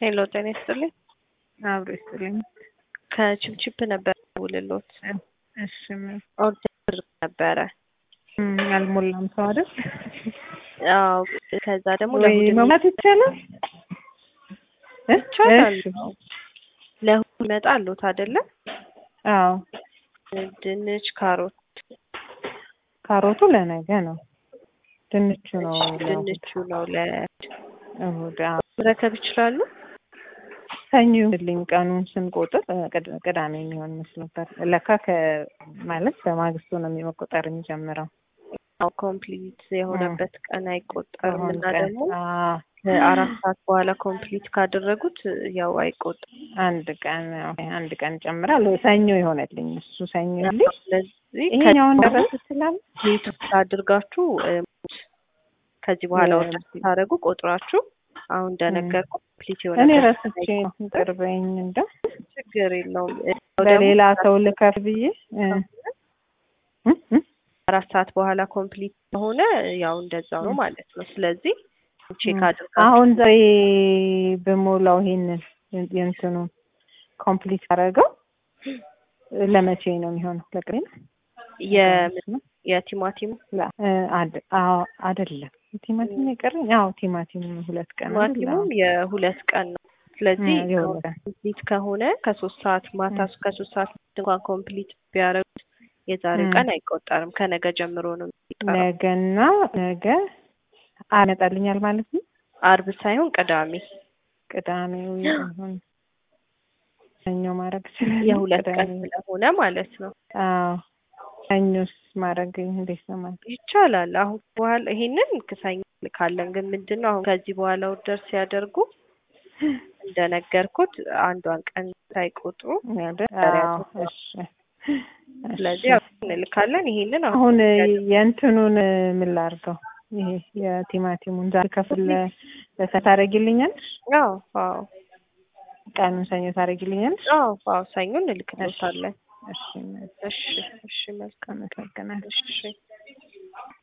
ሄሎ ጤና ይስጥልኝ። አብሮ ይስጥልኝ። ከችፕችፕ ነበር ውልሎት እሺ ምን ኦርደር ነበረ። እም፣ አልሞላም ሰው አይደል? አዎ ከዛ ደግሞ ወይ ለእሑድ መሙላት ይቻላል እ? ይቻላል። እሺ። ለእሑድ ይመጣሉት አይደለ? አዎ ድንች፣ ካሮት፣ ካሮቱ ለነገ ነው። ድንቹ ነው ለእሑድ። ድንቹ ነው እሑድ። አዎ ለመረከብ ይችላሉ። ሰኞ ልኝ ቀኑን ስንቆጥር እ፣ ቅድ- ቅዳሜ የሚሆን መስሎ ነበር። ለካ ከ ማለት በማግስቱ ነው የሚመቆጠር የሚጀምረው። አዎ ኮምፕሊት የሆነበት ቀን አይቆጠርም አሁን እና ቀን ደግሞ አዎ፣ ከአራት ሰዓት በኋላ ኮምፕሊት ካደረጉት ያው አይቆጠርም። አንድ ቀን አዎ፣ አንድ ቀን ጨምራል። ሰኞ ይሆነልኝ እሱ ሰኞ ልኝ ስለዚህ ይሄኛውን ደረስ ይችላል። ሌት አድርጋችሁ እ፣ ከዚህ በኋላ የ- ወደ ታደረጉ ቆጥራችሁ አሁን እንደነገርኩ ኮምፕሊት እኔ የሆነበት ረስቼ ነው ቅርበኝ እንደው ችግር የለውም። ያው ደግሞ ለሌላ ሰው ልከፍ ብዬ እ፣ እ፣ እ፣ አራት ሰዓት በኋላ ኮምፕሊት ከሆነ ያው እንደዛው ነው ማለት ነው። ስለዚህ ቼክ እ። አድርጋችሁ አሁን ዛሬ በሞላው ይሄንን የእንትኑ ኮምፕሊት አደረገው ለመቼ ነው የሚሆነው? ለቅሬ ነው የ- የቲማቲም ላ- እ፣ አድ- አዎ፣ አይደለም ቲማቲም የቀረኝ አዎ ቲማቲም ሁለት ቀን አይደል? ቲማቲሙም የሁለት ቀን ነው። ስለዚህ እ፣ የሁለት ቀን ኮምፕሊት ከሆነ ከሶስት ሰዓት ማታ እ። ከሶስት ሰዓት እንኳን ኮምፕሊት ቢያደርጉት የዛሬው እ። ቀን አይቆጠርም። ከነገ ጀምሮ ነው የሚቀረው። ነገና ነገ አመጣልኛል ማለት ነው። አርብ ሳይሆን ቅዳሜ ቅዳሜው ይሁን ሰኞ ማድረግ ይችላል። የሁለት ቀን ቅዳሜ ስለሆነ ማለት ነው አዎ ሰኞስ ማድረግ እንዴት ነው ማለት ይቻላል። አሁን በኋላ ይሄንን ክሳኝ ካለን ግን ምንድን ነው አሁን ከዚህ በኋላ ኦርደር ሲያደርጉ እንደነገርኩት አንዷን ቀን ሳይቆጥሩ አይደል? ዛሬ አዎ አቶ- እሺ ስለዚህ እሺ። ያው እንልካለን። ይሄንን አሁን አሁን የእንትኑን ምን ላድርገው? ይሄ የቲማቲሙን ዛሬ ከፍል ለሰ ታደርጊልኛለሽ? አዎ አዎ ቀኑን ሰኞ ታደርጊልኛለሽ? አዎ አዎ ሰኞ እንልክልዎታለን። እሺ እሺ እሺ መልካም አመሰግናለሁ። እሺ